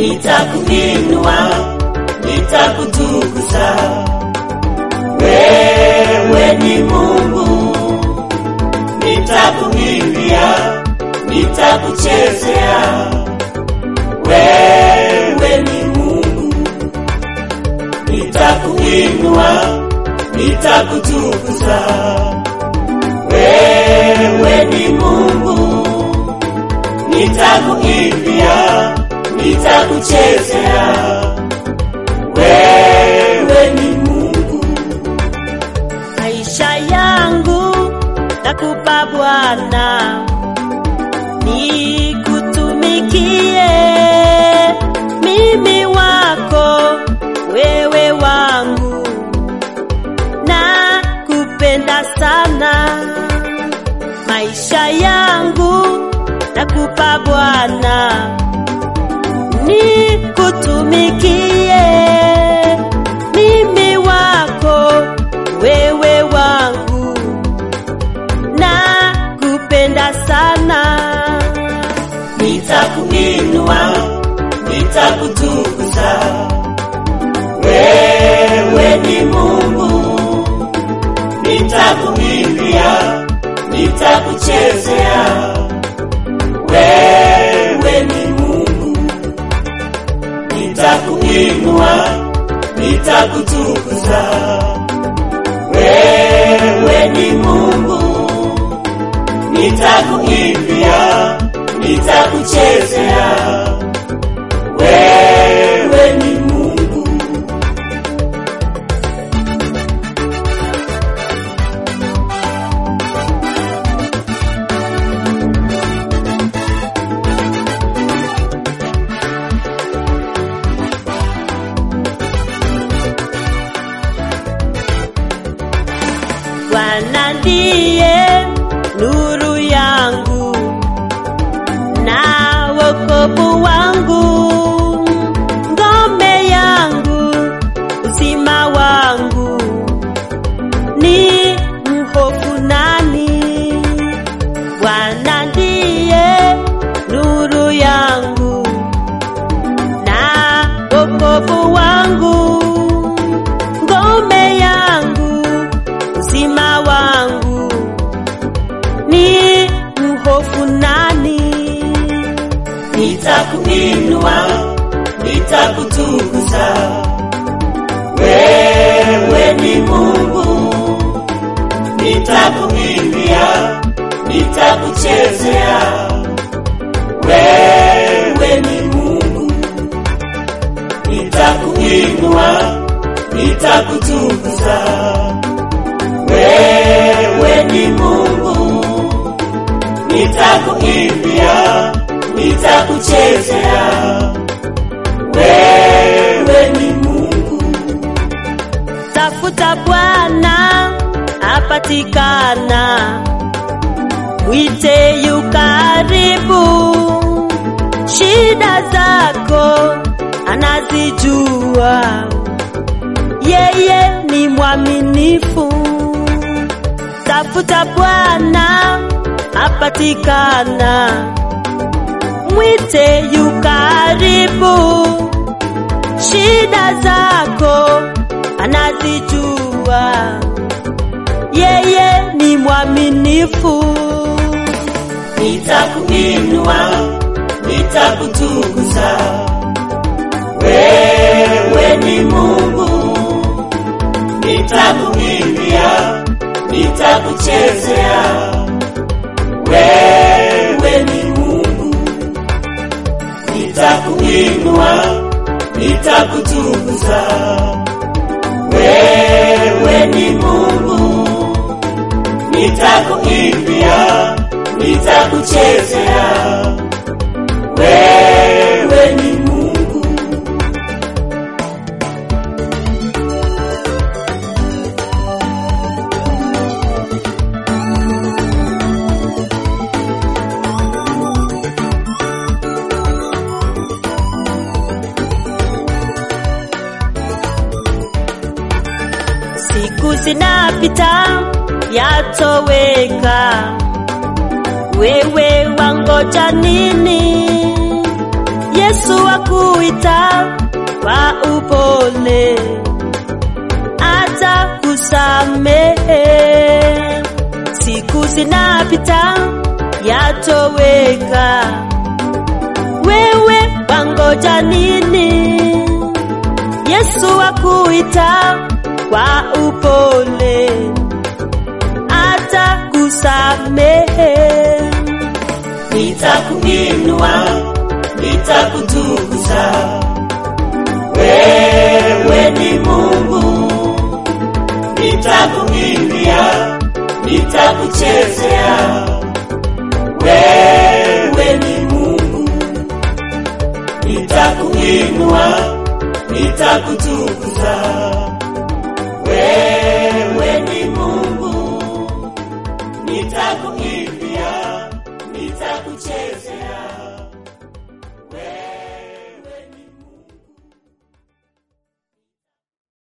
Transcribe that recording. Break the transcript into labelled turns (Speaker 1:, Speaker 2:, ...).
Speaker 1: nitakuinua, nitakutukuza. Wewe ni Mungu, nitakuimbia, nitakuchezea. Wewe ni Mungu, nitakuinua, nitakutukuza. Wewe ni Mungu, nitakuimbia, nitakuchezea. Wewe ni Mungu,
Speaker 2: maisha yangu nakupa Bwana, nikutumikie mimi wako, wewe wangu, na kupenda sana. Maisha yangu nakupa Bwana, nikutumikie mimi wako, wewe wangu, na kupenda sana.
Speaker 1: nitakuinua, nitakutukuza. Wewe ni Mungu, nitakuimbia, nitakuchezea. Wewe ni Mungu, nitakuinua, nitakutukuza. Wewe ni Mungu, nitakuimbia, nitakuchezea. Wewe ni Mungu,
Speaker 2: Bwana ndiye nuru yangu na wokovu wangu, ngome yangu, uzima wangu, ni mhofu nani? Bwana ndiye nuru yangu na wokovu wangu, ngome yangu, uzima wangu, ni mhofu nani?
Speaker 1: nitakuinua, nitakutukuza. Wewe ni Mungu, nitakuimbia, nitakuchezea. Wewe ni Mungu, nitakuinua, nitakutukuza. Wewe ni Mungu, nitakuimbia, nitakuchezea. Wewe ni Mungu,
Speaker 2: Tafuta Bwana apatikana, mwite yu karibu. Shida zako anazijua, yeye ni mwaminifu. Tafuta Bwana apatikana, mwite yu karibu shida zako anazijua, yeye ni mwaminifu.
Speaker 1: nitakuinua, nitakutukuza. Wewe ni Mungu, nitakuimbia, nitakuchezea. Wewe ni Mungu, nitakuinua, nitakutukuza. Wewe ni Mungu, nitakuimbia, nitakuchezea. Wewe ni Mungu,
Speaker 2: Siku zinapita yatoweka, wewe wangoja nini? Yesu Yesu akuita kwa upole, atakusamehe. Siku zinapita yatoweka, wewe wangoja nini? Yesu akuita kwa upole, atakusamehe.
Speaker 1: nitakuinua, nitakutukuza. Wewe ni Mungu, nitakuimbia, nitakuchezea. Wewe ni Mungu, nitakuinua, nitakutukuza.